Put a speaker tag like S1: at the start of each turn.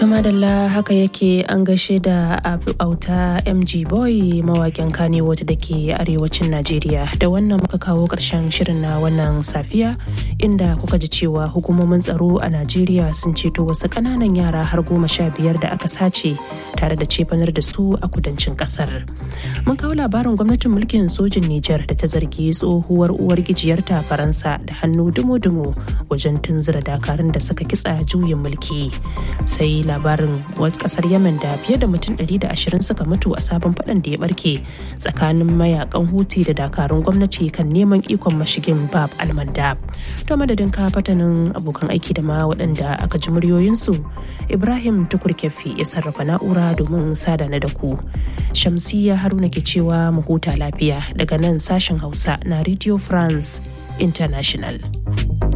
S1: madalla haka yake an gaishe da abu auta mg boy mawakin kanewood da ke arewacin najeriya da wannan muka kawo ƙarshen shirin na wannan safiya inda kuka ji cewa hukumomin tsaro a najeriya sun ceto wasu ƙananan yara har goma sha biyar da aka sace tare da cefanar da su a kudancin ƙasar mun kawo labarin gwamnatin mulkin sojin nijar da ta zargi tsohuwar uwar gijiyarta faransa da hannu dumo-dumo wajen tunzura dakarun da suka kitsa juyin mulki sai labarin kasar yemen da fiye da mutum 120 suka mutu a sabon fadan da ya barke tsakanin mayakan huti da dakarun gwamnati kan neman ikon mashigin bab almandab to madadin ka fatanin abokan aiki da ma waɗanda aka ji muryoyinsu ibrahim tukur kefi ya sarrafa na'ura domin sada na da ku shamsiya haruna ke cewa mu huta lafiya daga nan sashen hausa na radio france international